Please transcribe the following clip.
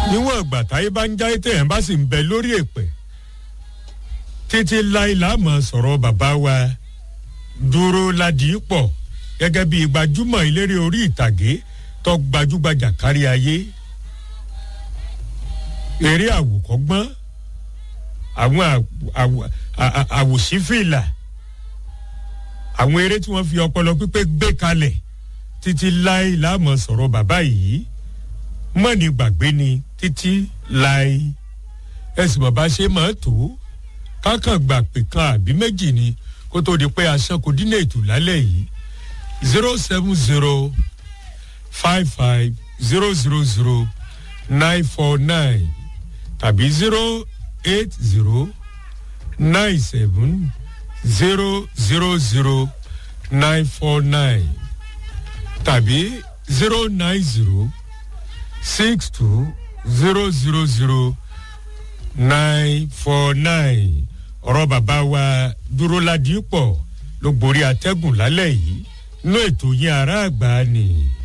níwọ̀n ìgbà táyé bá ń jáyé tẹ̀yàn bá sì ń bẹ lórí èpè títí láì láàmú sọ̀rọ̀ bàbá wa dúró ládìí pọ̀ gẹ́gẹ́ bí gbajúmọ̀ eléré orí ìtàgé tó gbajúgbajà kárí ayé eré àwòkọ́gbọ́n àwọn àwòsífìlà àwọn eré tí wọ́n fi ọpọlọ pípé gbé kalẹ̀ títí láì láàmú sọ̀rọ̀ bàbá yìí mọ́ni gbàgbé ni títí láì ẹ̀sìn bàbá ṣe máa tó kákan gbà pé kan àbí méjì ni kó tó di pé aṣọ́kò dínà ètò lálẹ́ yìí zero seven zero five five zero zero zero nine four nine tàbí zero eight zero nine seven zero zero zero nine four nine tàbí zero nine zero six two zero zero zero nine four nine ọ̀rọ̀ bàbá wa dúró ládìí pọ̀ ló gborí atẹ́gùn lálẹ́ yìí inú ètò yín ará àgbà ni.